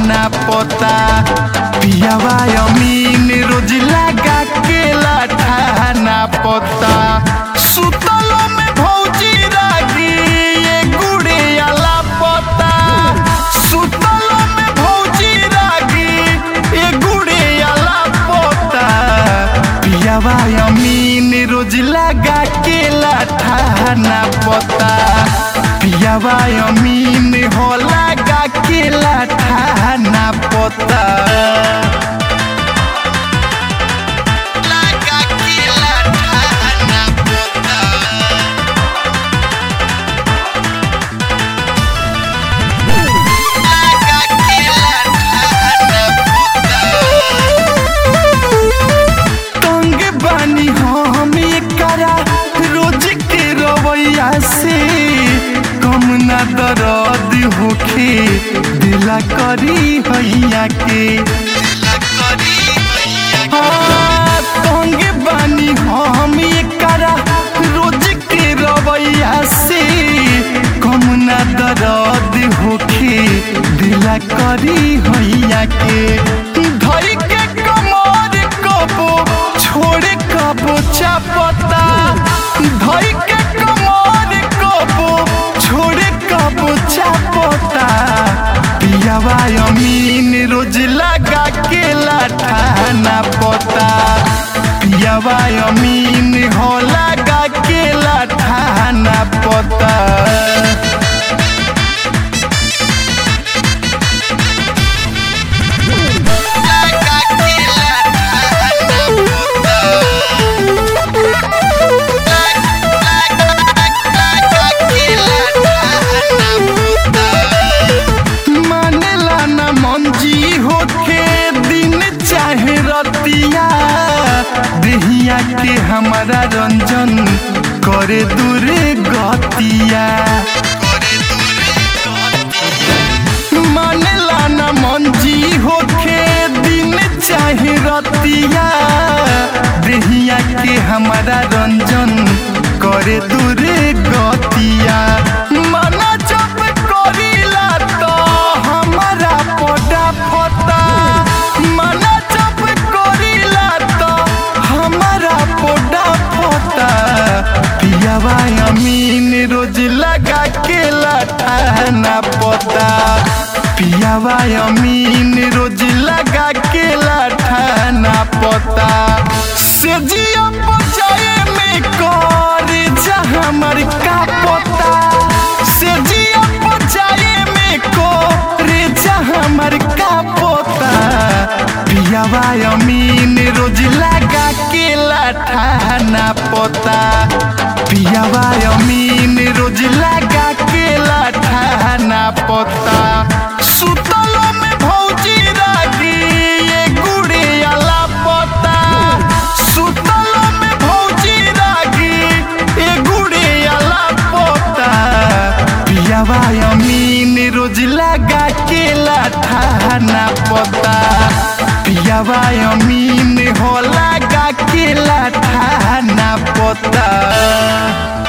ठाना पोता पियावा अमीन रोज लगा के लाठाना पोता सुतलो में भौजी रागी ये गुड़े आला पोता सुतलो में भौजी रागी ये गुड़े आला पोता पियावा अमीन रोज लगा के लाठाना पोता पियावा अमीन हो लगा के लाठाना पोता लगा के लाठाना पोता लगा के लाठाना तंग बानी हम करा रोज के रवैया से कम ना दर्द होखे दिला करी हैया के हाँ, तंग बानी हम करा रोज के रवैया से कम ना दर्द होखे दिला करी हैया के धई के कमर कबो छोड़े कबो चापता धई के कमर कबो छोड़े कबो चापता पियावा अमीन रोज लगा के लाठाना पोता पियावा अमीन हो लगा के लाठाना पोता लगा के लाठाना पोता लगा के लाठाना पोता मानेला ना मंजी होके दिन चाहे रतिया देहिया के हमारा रंजन करे दूरे गतिया मानेला ना मंजी होके दिन चाहे रतिया देहिया के हमारा रंजन करे दूरे गतिया मना जब करीला तो हमारा पोटा फोटा मना जब करीला तो हमारा पोटा फोटा पियावा अमीन रोज लगा के लाठाना पोता पियावा अमीन रोज लगा के लाठाना पोता से जिया बचाए में कर जा हमर का पोता से जिया बचाए में कर जा हमर का पोता पियावा अमीन रोज लगा के लाठाना पोता पियावा अमीन रोज लगा के लाठाना पोता सुतलो में भौजी रागी ये गुड़े आला पोता सुतलो में भौजी रागी ये गुड़े आला पोता पियावा अमीन रोज लगा के लाठाना पोता पियावा अमीन हो लगा के लाठाना पोता